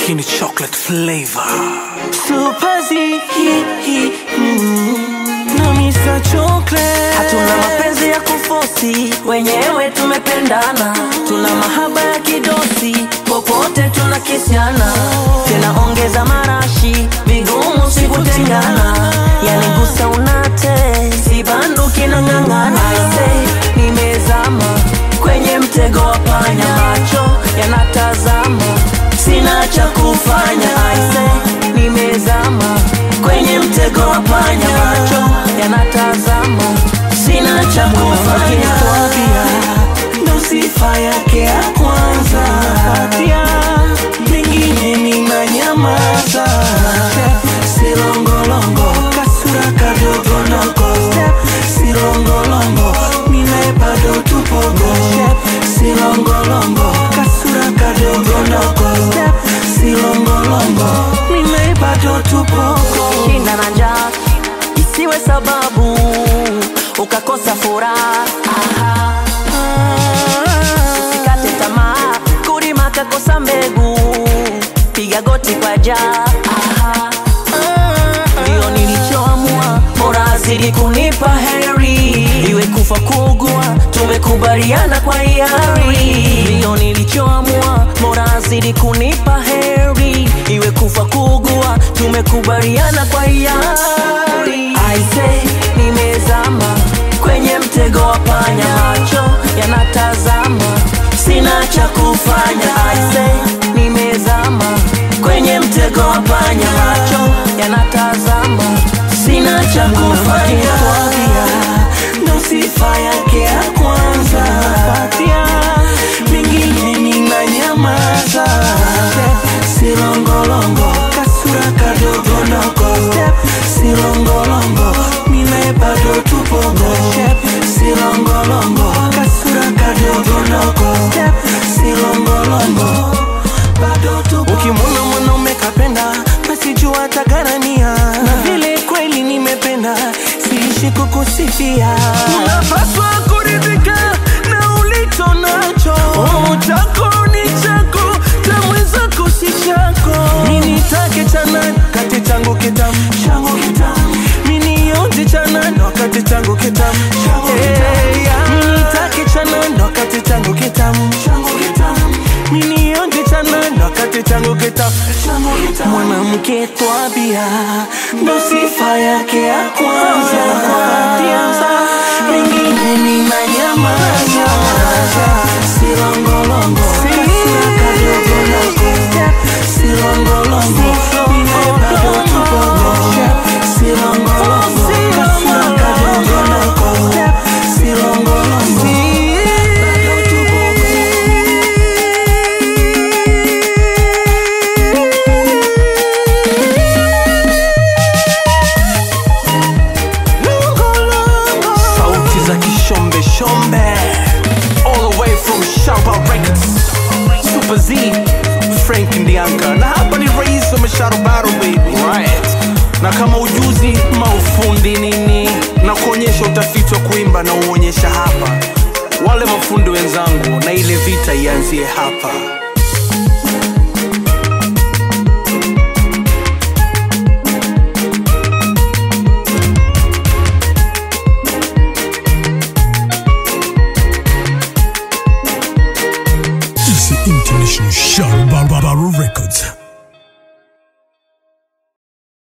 lakini chocolate flavor Super Z, hi, hi, mm, na Mr. Chocolate. Hatuna mapenzi ya kufosi, wenyewe tumependana, tuna mahaba ya kidosi, popote tunakisiana, tena ongeza marashi, vigumu si kutengana, yani gusa unate, si banduki na ng'ang'ana. Aise, nimezama kwenye mtego wa panya, macho yanatazama, sina cha kufanya. Aise, nimezama kwenye mtego wa panya, macho yanatazama, sina cha kufanya. Ndo sifa yake ya kwanza, patia mengine ni manyamaza, silongolongo kasura kadogodogo, silongolongo minae bado tupogo, silongolongo kasura kadogodogo, silongolongo minae bado tupogo. Shinda na njaa isiwe sababu ukakosa furaha. Usikate tamaa, kulima kakosa mbegu, piga goti kwa jaa. Ndio nilichoamua, bora azidi kunipa heri, iwe kufa kuugua, tumekubaliana kwa hiari. Ndio nilichoamua, bora azidi kunipa heri, iwe kufa kuugua, tumekubaliana kwa hiari. Aise, nimezama kwenye mtego wa panya, macho yanatazama, sina cha kufanya. Aise, nimezama kwenye mtego wa panya, macho yanatazama, sina cha kufanya. Ndo sifa yake ya kwanza, patia mengine ninanyamaza, silongolongo kasura kadogodogo, silongolongo minae bado tupogo, silongolongo kasura kadogodogo, silongolongo bado tupo. Ukimwona mwanaume kapenda, basi jua atagharamia, na vile kweli nimependa, siishi kukusifia. Unapaswa kuridhika na ulicho nacho, oh, chako ni chako, cha mwenzako si chako. Mimi nitake cha nani kati changu kitamu, changu kitamu. Mimi nionje cha nani wakati changu kitamu, Hey, yeah. Mimi nitake cha nani wakati changu kitamu, changu kitamu. Mimi nionje cha nani wakati changu kitamu, mwanamke twabia ndo sifa yake ya kwanza, mengine ni manyamaza, silongolongo kasira kadogodogo, silongolongo mine bado tupogo, silongolongo kasira kadogodogo, silongolongo bado tupogo. sauti za kishombe shombe all the way from Shamba Records Super Z Frank Ndianka na hapa ni rais wa Masharobaro baby right na kama ujuzi maufundi nini na kuonyesha utafiti wa kuimba na uonyesha hapa wale mafundi wenzangu na ile vita ianzie hapa It's the International Show Barbaro Records.